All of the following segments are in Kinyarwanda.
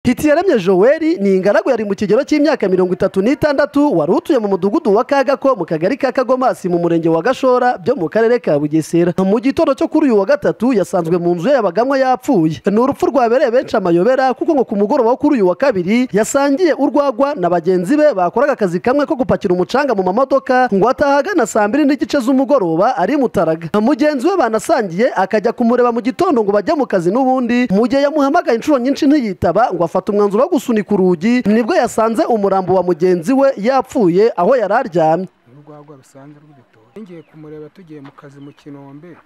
titi yaremye Joel ni ingaragu yari mu kigero cy'imyaka mirongo itatu n'itandatu wari utuye mu mudugudu wa kagako mu kagari ka kagomasi mu murenge wa gashora byo mu karere ka bugesera mu gitondo cyo kuri uyu wa gatatu yasanzwe mu nzu ye yabagamo yapfuye ni urupfu rwabereye benshi amayobera kuko ngo ku mugoroba wo kuri uyu wa kabiri yasangiye urwagwa na bagenzi be bakoraga akazi kamwe ko gupakira umucanga mu mamodoka ngo ataha ahagana saa mbiri n'igice z'umugoroba ari mutaraga mugenzi we banasangiye akajya kumureba mu gitondo ngo bajye mu kazi n'ubundi mu gihe yamuhamagaye inshuro nyinshi ntiyitaba ngo afata umwanzuro wo gusunika urugi nibwo yasanze umurambo wa mugenzi we yapfuye aho yari aryamye urwagwa rusanzwe rw'ibitoki ngiye kumureba tugiye mu kazi mu kinombe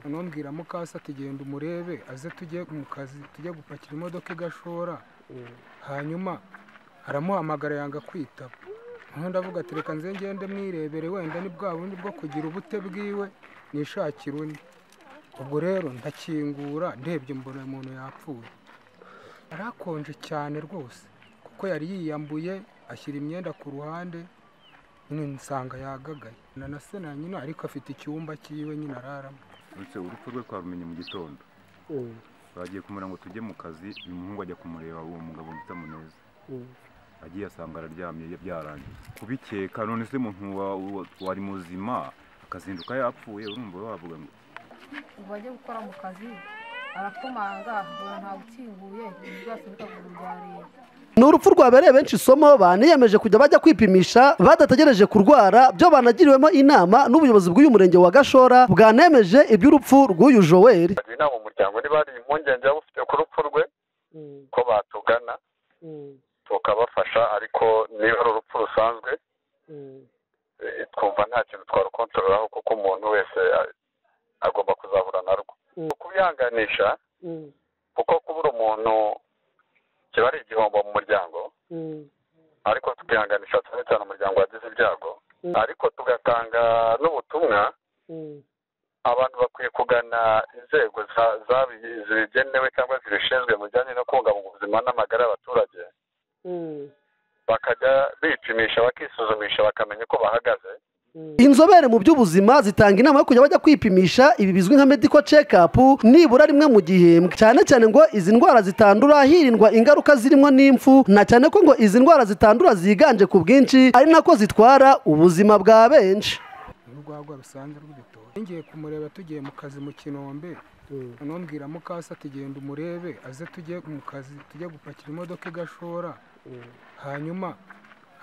anambwira mukasa tugenda umurebe aze tujye mu kazi tujye gupakira imodoka igashora hanyuma aramuhamagara yanga kwitaba noneho ndavuga ati reka nze ngende mwirebere wenda ni bwa bundi bwo kugira ubute bwiwe nishakira undi ubwo rero ndakingura ndebye mbona umuntu yapfuye arakonje cyane rwose kuko yari yiyambuye ashyira imyenda ku ruhande nyine nsanga yagagaye na na se na nyina ariko afite icyumba cyiwe nyine araramo uretse urupfu rwe twarumenye mu gitondo bagiye kumura ngo tujye mu kazi uyu muhungu ajya kumureba uwo mugabo bita muneza agiye asanga araryamye byarangiye kubikeka none se umuntu wa- wa- wari muzima akazinduka yapfuye urumva wavuga ngo ngo ajye gukora mu kazi arakomanga ngo ntawe ukinguye ibintu byose bikaguru bya leta ni urupfu rwabereye benshi isomo baniyemeje kujya bajya kwipimisha badategereje kurwara byo banagiriwemo inama n'ubuyobozi bw'uyu murenge wa gashora bwanemeje iby'urupfu rw'uyu joel bagira inama umuryango niba hari impungenge waba ufite ku rupfu rwe ko batugana tukabafasha ariko niba ari urupfu rusanzwe eh, twumva nta kintu twarukontorolaho kuko umuntu wese a- agomba kuzahura narwo kubihanganisha kuko kubura umuntu kiba ari igihombo mu muryango ariko tukihanganisha cyane cyane umuryango wagize ibyago ariko tugatanga n'ubutumwa abantu bakwiye kugana inzego za- zabi- zibigenewe cyangwa zibishinzwe mu bijyanye no kubungabunga ubuzima n'amagara y'abaturage bakajya bipimisha bakisuzumisha bakamenya uko bahagaze inzobere mu by'ubuzima zitanga inama yo kujya bajya kwipimisha ibi bizwi nka medical check up nibura rimwe mu gihembwe cyane cyane ngo izi ndwara zitandura hirindwa ingaruka zirimo n'impfu na cyane ko ngo izi ndwara zitandura ziganje ku bwinshi ari nako zitwara ubuzima bwa benshi urwagwa rusanzwe rw'ibitoki ngiye kumureba tugiye mu kazi mu kinombe anambwira mukasa ati genda umurebe aze tujye mu kazi tujye gupakira imodoka igashora hanyuma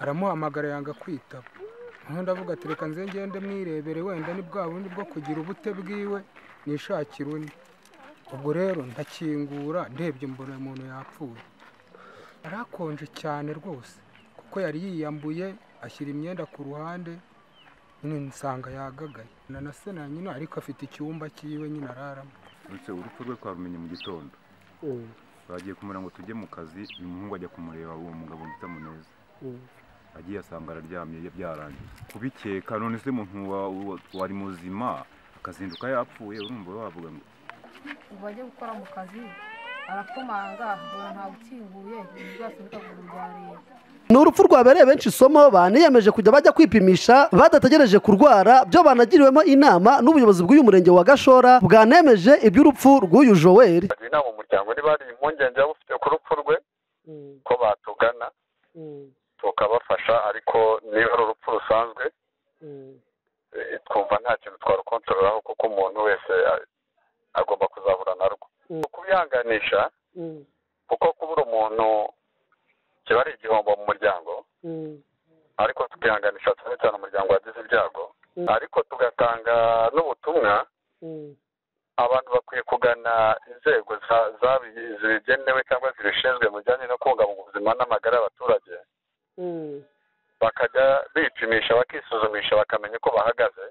aramuhamagara yanga kwitaba noneho ndavuga ati reka nze ngende mwirebere wenda ni bwa bundi bwo kugira ubute bwiwe nishakira undi ubwo rero ndakingura ndebye mbona umuntu yapfuye arakonje cyane rwose kuko yari yiyambuye ashyira imyenda ku ruhande nyine nsanga yagagaye na na se na nyina ariko afite icyumba cyiwe nyine araramo uretse urupfu rwe twarumenye mu gitondo bagiye kumura ngo tujye mu kazi uyu muhungu ajya kumureba uwo mugabo bita muneza agiye asanga araryamye byarangiye kubikeka none se umuntu wa- wa- wari muzima akazinduka yapfuye urumva wavuga ngo ngo ajye gukora mu kazi arakomanga ngo ntawe ukinguye ibintu byose bikaguru bya leta ni urupfu rwabereye benshi isomo baniyemeje kujya bajya kwipimisha badategereje kurwara byo banagiriwemo inama n'ubuyobozi bw'uyu murenge wa gashora bwanemeje iby'urupfu rw'uyu joel bagira inama umuryango niba hari impungenge waba ufite ku rupfu rwe ko batugana tukabafasha ariko niba ari urupfu rusanzwe eh, twumva nta kintu twarukontorolaho kuko umuntu wese a- agomba kuzahura narwo kubihanganisha kuko kubura umuntu kiba ari igihombo mu muryango ariko tukihanganisha cyane cyane umuryango wagize ibyago ariko tugatanga n'ubutumwa abantu bakwiye kugana inzego za- zabi- zibigenewe cyangwa zibishinzwe mu bijyanye no kubungabunga ubuzima n'amagara y'abaturage bakajya bipimisha bakisuzumisha bakamenya uko bahagaze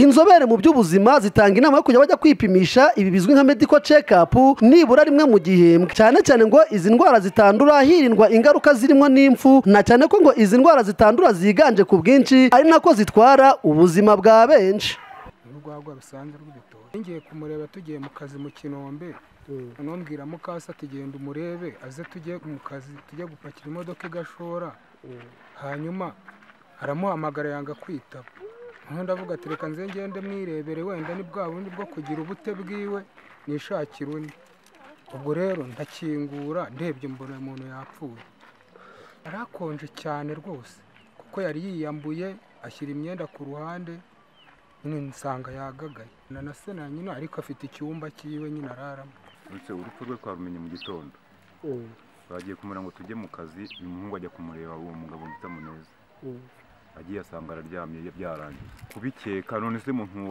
inzobere mu by'ubuzima zitanga inama yo kujya bajya kwipimisha ibi bizwi nka medical check up nibura rimwe mu gihembwe cyane cyane ngo izi ndwara zitandura hirindwa ingaruka zirimo n'impfu na cyane ko ngo izi ndwara zitandura ziganje ku bwinshi ari nako zitwara ubuzima bwa benshi urwagwa rusanzwe rw'ibitoki ngiye kumureba tugiye mu kazi mu kinombe anambwira mukasa ati genda umurebe aze tujye mu kazi tujye gupakira imodoka igashora hanyuma aramuhamagara yanga kwitaba noneho ndavuga ati reka nze ngende mwirebere wenda ni bwa bundi bwo kugira ubute bwiwe nishakira undi ubwo rero ntakingura ndebye mbona uyu muntu yapfuye yari akonje cyane rwose kuko yari yiyambuye ashyira imyenda ku ruhande nsanga yagagaye na na se na nyina ariko afite icyumba cyiwe nyine araramo uretse urupfu rwe twarumenye mu gitondo bagiye kumubwira ngo tujye mu kazi uyu muhungu ajya kumureba uwo mugabo bita muneza agiye asanga araryamye byarangiye kubikeka none se umuntu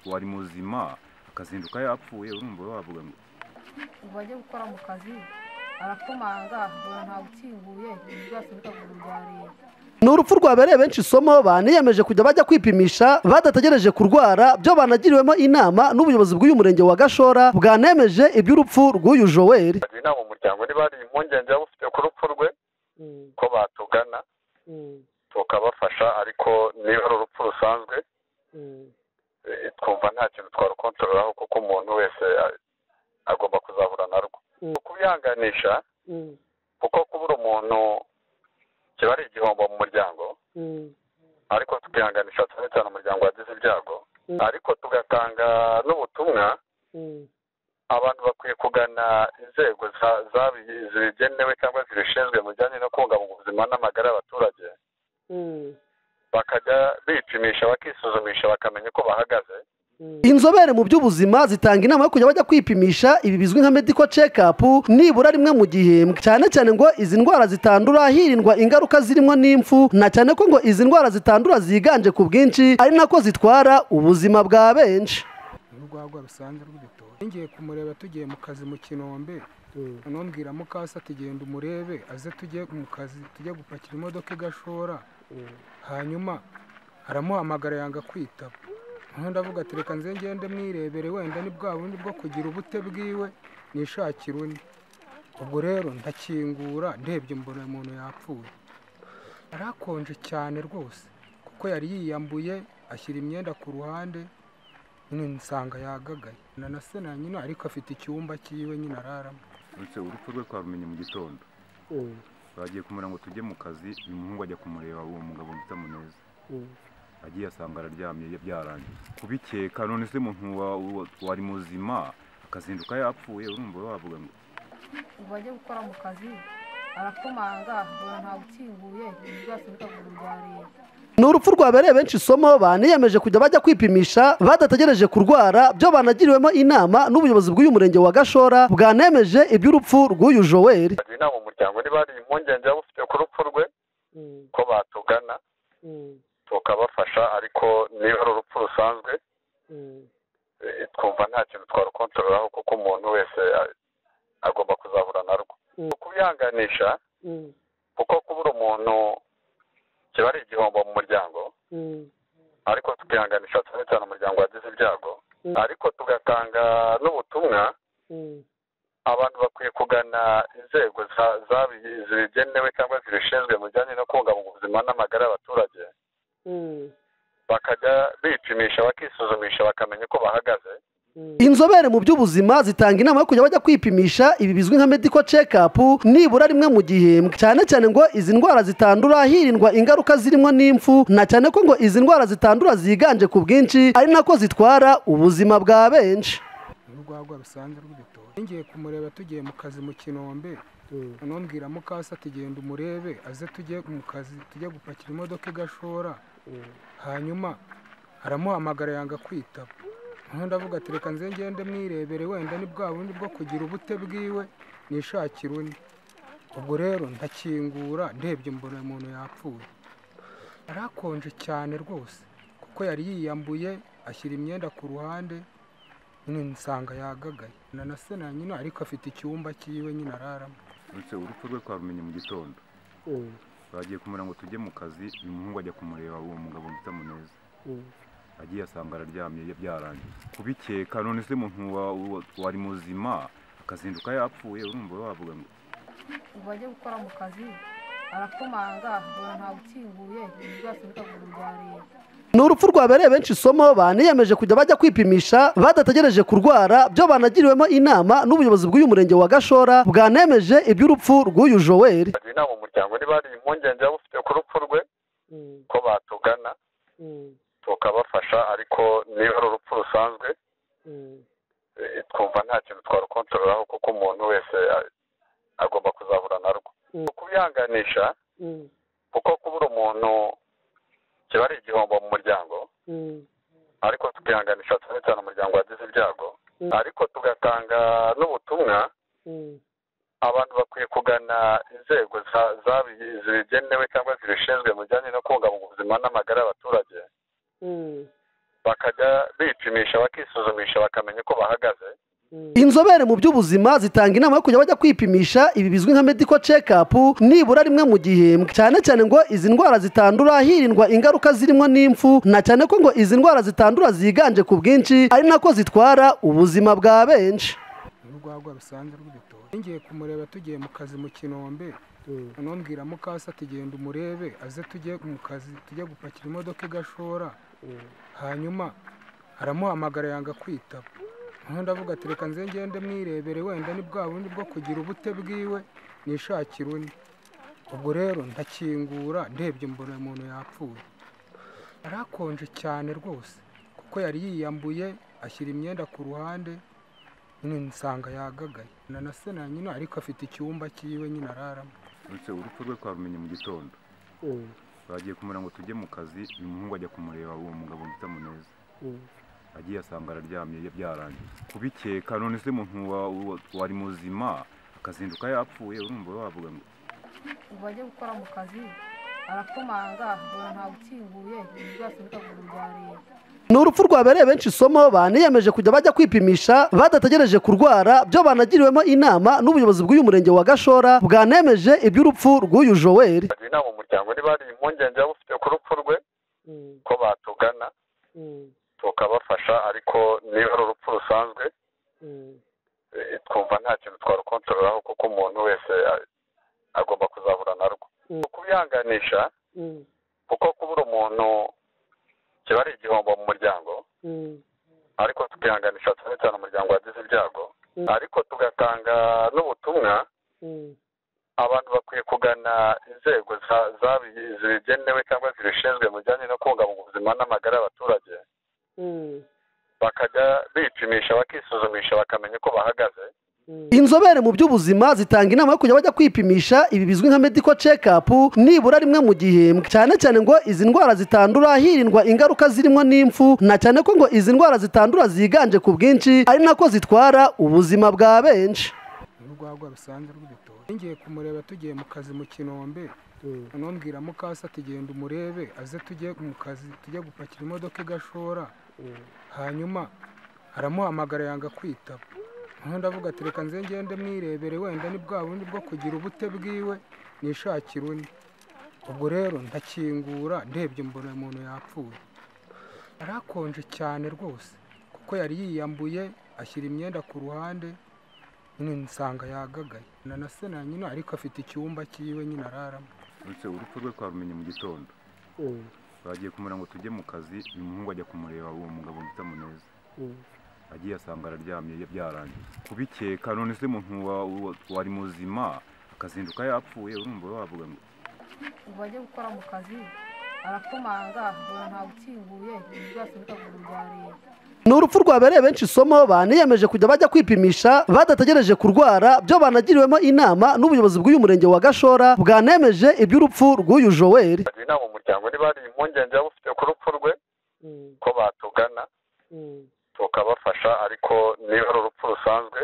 wari muzima akazinduka yapfuye urumva wavuga ngo ubwo ajya gukora mu kazi arakomanga mbona ntabwo ukinguye ibintu byose bikagura bya leta ni urupfu rwabereye benshi isomo baniyemeje kujya bajya kwipimisha badategereje kurwara byo banagiriwemo inama n'ubuyobozi bw'uyu murenge wa gashora bwanemeje iby'urupfu rw'uyu joweli bagira inama umuryango niba hari impungenge waba ufite ku rupfu rwe ko batugana tukabafasha ariko niba ari urupfu rusanzwe eh, twumva nta kintu twarukontorolaho kuko umuntu wese a- agomba kuzahura narwo kubihanganisha kuko kubura umuntu kiba ari igihombo mu muryango ariko tukihanganisha cyane cyane umuryango wagize ibyago ariko tugatanga n'ubutumwa abantu bakwiye kugana inzego za- zabi- zibigenewe cyangwa zibishinzwe mu bijyanye no kubungabunga ubuzima n'amagara y'abaturage bakajya bipimisha bakisuzumisha bakamenya uko bahagaze inzobere mu by'ubuzima zitanga inama yo kujya bajya kwipimisha ibi bizwi nka medical check up nibura rimwe mu gihembwe cyane cyane ngo izi ndwara zitandura hirindwa ingaruka zirimo n'impfu na cyane ko ngo izi ndwara zitandura ziganje ku bwinshi ari nako zitwara ubuzima bwa benshi urwagwa rusanzwe rw'ibitoki ngiye kumureba tugiye mu kazi mu kinombe anambwira mukase ati genda umurebe aze tujye mu kazi tujye gupakira imodoka igashora hanyuma aramuhamagara yanga kwitaba noneho ndavuga ati reka nze ngende mwirebere wenda ni bwa bundi bwo kugira ubute bwiwe nishakira undi ubwo rero ntakingura ndebye mbona uyu muntu yapfuye yari akonje cyane rwose kuko yari yiyambuye ashyira imyenda ku ruhande nyine nsanga yagagaye na na se na nyina ariko afite icyumba cyiwe nyine araramo uretse urupfu rwe twarumenye mu gitondo bagiye kumubwira ngo tujye mu kazi uyu muhungu ajya kumureba uwo mugabo bita muneza agiye asanga araryamye byarangiye kubikeka none se umuntu wari muzima akazinduka yapfuye urumva wavuga ngo ubwo ajya gukora mu kazi arakomanga mbona ntabwo ukinguye ibintu byose bikagura bya leta ni urupfu rwabereye benshi isomo baniyemeje kujya bajya kwipimisha badategereje kurwara byo banagiriwemo inama n'ubuyobozi bw'uyu murenge wa gashora bwanemeje iby'urupfu rw'uyu joweli bagira inama umuryango niba hari impungenge waba ufite ku rupfu rwe ko batugana tukabafasha ariko niba ari urupfu rusanzwe eh, twumva nta kintu twarukontorolaho kuko umuntu wese a- agomba kuzahura narwo kubihanganisha kuko kubura umuntu kiba ari igihombo mu muryango ariko tukihanganisha cyane cyane umuryango wagize ibyago ariko tugatanga n'ubutumwa abantu bakwiye kugana inzego za- zabi- zibigenewe cyangwa zibishinzwe mu bijyanye no kubungabunga ubuzima n'amagara y'abaturage bakajya bipimisha bakisuzumisha bakamenya uko bahagaze inzobere mu by'ubuzima zitanga inama yo kujya bajya kwipimisha ibi bizwi nka medical check up nibura rimwe mu gihembwe cyane cyane ngo izi ndwara zitandura hirindwa ingaruka zirimo n'impfu na cyane ko ngo izi ndwara zitandura ziganje ku bwinshi ari nako zitwara ubuzima bwa benshi urwagwa rusanzwe rw'ibitoki ngiye kumureba tugiye mu kazi mu kinombe anambwira mukase ati genda umurebe aze tujye mu kazi tujye gupakira imodoka igashora hanyuma aramuhamagara yanga kwitaba noneho ndavuga ati reka nze ngende mwirebere wenda ni bwa bundi bwo kugira ubute bwiwe nishakira undi ubwo rero ntakingura ndebye mbona uyu muntu yapfuye yari akonje cyane rwose kuko yari yiyambuye ashyira imyenda ku ruhande nyine nsanga yagagaye na na se na nyina ariko afite icyumba cyiwe nyine araramo uretse urupfu rwe twarumenye mu gitondo bagiye kumubwira ngo tujye mu kazi uyu muhungu ajya kumureba uwo mugabo bita muneza agiye asanga araryamye byarangiye kubikeka none se umuntu wari muzima akazinduka yapfuye urumva wavuga ngo ubwo ajya gukora mu kazi arakomanga mbona ntabwo ukinguye ibintu byose bikagura bya leta ni urupfu rwabereye benshi isomo baniyemeje kujya bajya kwipimisha badategereje kurwara byo banagiriwemo inama n'ubuyobozi bw'uyu murenge wa gashora bwanemeje iby'urupfu rw'uyu joweli bagira inama umuryango niba hari impungenge waba ufite ku rupfu rwe ko batugana tukabafasha ariko niba ari urupfu rusanzwe eh, twumva nta kintu twarukontorolaho kuko umuntu wese a- agomba kuzahura narwo kubyanganisha kuko kubura umuntu kiba ari igihombo mu muryango ariko tukihanganisha cyane cyane umuryango wagize ibyago ariko tugatanga n'ubutumwa abantu bakwiye kugana inzego za- zabi- zigenewe cyangwa zibishinzwe mu bijyanye no kubungabunga ubuzima n'amagara y'abaturage bakajya bipimisha bakisuzumisha bakamenya uko bahagaze inzobere mu by'ubuzima zitanga inama yo kujya bajya kwipimisha ibi bizwi nka medical check up nibura rimwe mu gihembwe cyane cyane ngo izi ndwara zitandura hirindwa ingaruka zirimo n'impfu na cyane ko ngo izi ndwara zitandura ziganje ku bwinshi ari nako zitwara ubuzima bwa benshi urwagwa rusanzwe rw'ibitoki ngiye kumureba tugiye mu kazi mu kinombe noneho mbwira mukasa ati genda umurebe aze tujye mu kazi tujye gupakira imodoka i gashora hanyuma aramuhamagara yanga kwitaba noneho ndavuga ati reka nze ngende mwirebere wenda ni bwa bundi bwo kugira ubute bwiwe nishakira undi ubwo rero ndakingura ndebye mbona umuntu yapfuye arakonje cyane rwose kuko yari yiyambuye ashyira imyenda ku ruhande nyine nsanga yagagaye na na se na nyina ariko afite icyumba cyiwe nyine araramo uretse urupfu rwe twarumenye mu gitondo bagiye kumureba ngo tujye mu kazi uyu muhungu ajya kumureba uwo mugabo bita muneza agiye asanga araryamye ya- byarangiye kubikeka none se umuntu wa- wa- wari muzima akazinduka yapfuye urumva wavuga ngo ubwo ajya gukora mu kazi arakomanga mbona ntawe ukinguye ibintu byose bikaguru bya leta ni urupfu rwabereye benshi isomo baniyemeje kujya bajya kwipimisha badategereje kurwara byo banagiriwemo inama n'ubuyobozi bw'uyu murenge wa gashora bwanemeje iby'urupfu rw'uyu joweli bagira inama umuryango niba hari impungenge waba ufite ku rupfu rwe ko batugana tukabafasha ariko niba ari urupfu rusanzwe eh, twumva nta kintu twarukontorolaho kuko umuntu wese a- agomba kuzahura narwo kubihanganisha kuko kubura umuntu kiba ari igihombo mu muryango ariko tukihanganisha cyane cyane umuryango wagize ibyago ariko tugatanga n'ubutumwa abantu bakwiye kugana inzego za- zabi- zigenewe cyangwa zibishinzwe mu bijyanye no kubungabunga ubuzima n'amagara y'abaturage bakajya bipimisha bakisuzumisha bakamenya uko bahagaze inzobere mu by'ubuzima zitanga inama yo kujya bajya kwipimisha ibi bizwi nka medical check up nibura rimwe mu gihembwe cyane cyane ngo izi ndwara zitandura hirindwa ingaruka zirimo n'impfu na cyane ko ngo izi ndwara zitandura ziganje ku bwinshi ari nako zitwara ubuzima bwa benshi urwagwa rusanzwe rw'ibitoki ngiye kumureba tugiye mu kazi mu kinombe noneho mbwira mukasa ati genda umurebe aze tujye mu kazi tujye gupakira imodoka i gashora hanyuma aramuhamagara yanga kwitaba noneho ndavuga ati reka nze ngende mwirebere wenda ni bwa bundi bwo kugira ubute bwiwe nishakira undi ubwo rero ndakingura ndebye mbona umuntu yapfuye arakonje cyane rwose kuko yari yiyambuye ashyira imyenda ku ruhande nyine nsanga yagagaye na na se na nyina ariko afite icyumba cyiwe nyine araramo uretse urupfu rwe twarumenye mu gitondo bagiye kumureba ngo tujye mu kazi uyu muhungu ajya kumureba uwo mugabo bita muneza agiye asanga araryamye ya- byarangiye kubikeka none se umuntu wa- wa- wari muzima akazinduka yapfuye urumva wavuga ngo ubwo ajya gukora mu kazi arakomanga mbona ntawe ukinguye ibintu byose bikaguru bya leta ni urupfu rwabereye benshi isomo baniyemeje kujya bajya kwipimisha badategereje kurwara byo banagiriwemo inama n'ubuyobozi bw'uyu murenge wa gashora bwanemeje iby'urupfu rw'uyu joweli bagira inama umuryango niba hari impungenge waba ufite ku rupfu rwe ko batugana tukabafasha ariko niba ari urupfu rusanzwe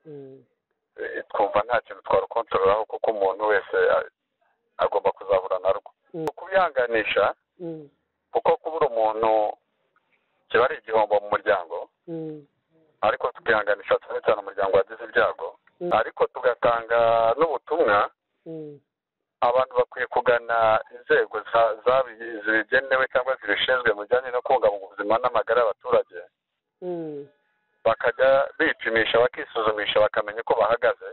eh, twumva nta kintu twarukontorolaho kuko umuntu wese a- agomba kuzahura narwo kubihanganisha kuko kubura umuntu kiba ari igihombo mu muryango ariko tukihanganisha cyane cyane umuryango wagize ibyago ariko tugatanga n'ubutumwa abantu bakwiye kugana inzego za- zabi- zigenewe cyangwa zibishinzwe mu bijyanye no kubungabunga ubuzima n'amagara y'abaturage bakajya bipimisha bakisuzumisha bakamenya uko bahagaze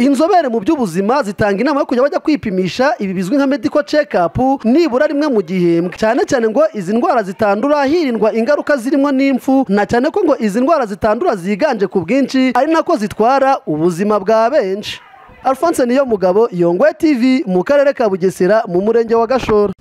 inzobere mu by'ubuzima zitanga inama yo kujya bajya kwipimisha ibi bizwi nka medical check up nibura rimwe mu gihembwe cyane cyane ngo izi ndwara zitandura hirindwa ingaruka zirimo n'impfu na cyane ko ngo izi ndwara zitandura ziganje ku bwinshi ari nako zitwara ubuzima bwa benshi alphonse niyo mugabo yongwe tv mu karere ka bugesera mu murenge wa gashora